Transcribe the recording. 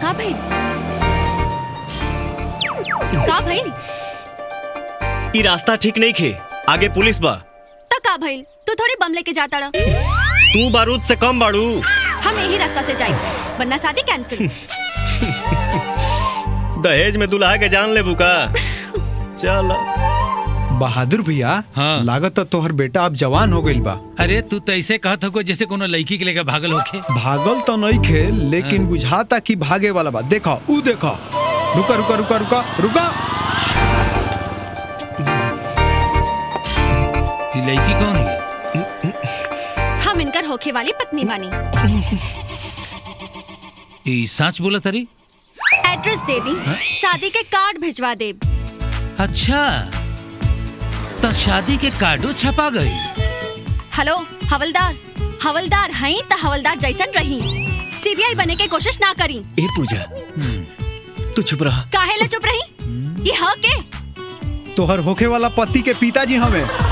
का भइल का भइल ई रास्ता ठीक नहीं खे आगे पुलिस बा तो का भइल तू थोड़ी बम लेके जाता रहा तू बारूद से कम बाड़ू हम यही रास्ता से जाए वरना शादी कैंसिल दहेज में दुल्हा के जान ले बुका चल बहादुर भैया हाँ। लागत तोहर बेटा अब जवान हो गइल बा अरे तू तो ऐसे कहत हो जैसे कोनो लड़की के लेकर भागल होखे भागल तो नहीं खे लेकिन हाँ। बुझाता कि भागे वाला बा देखो ऊ देखो रुका रुका रुका रुका रुका ये लड़की कौन है हम इनकर होखे वाली पत्नी बानी ये सच बोला तरी एड्रेस दे दी शादी के कार्ड भिजवा दे अच्छा तो शादी के कार्डो छपा गई हेलो हवलदार हवलदार हई त हवलदार जैसन रही सीबीआई बने के कोशिश ना करी ए पूजा तू चुप रहा काहे ला चुप रही ये ह के तोहर होखे वाला पति के पिताजी हमें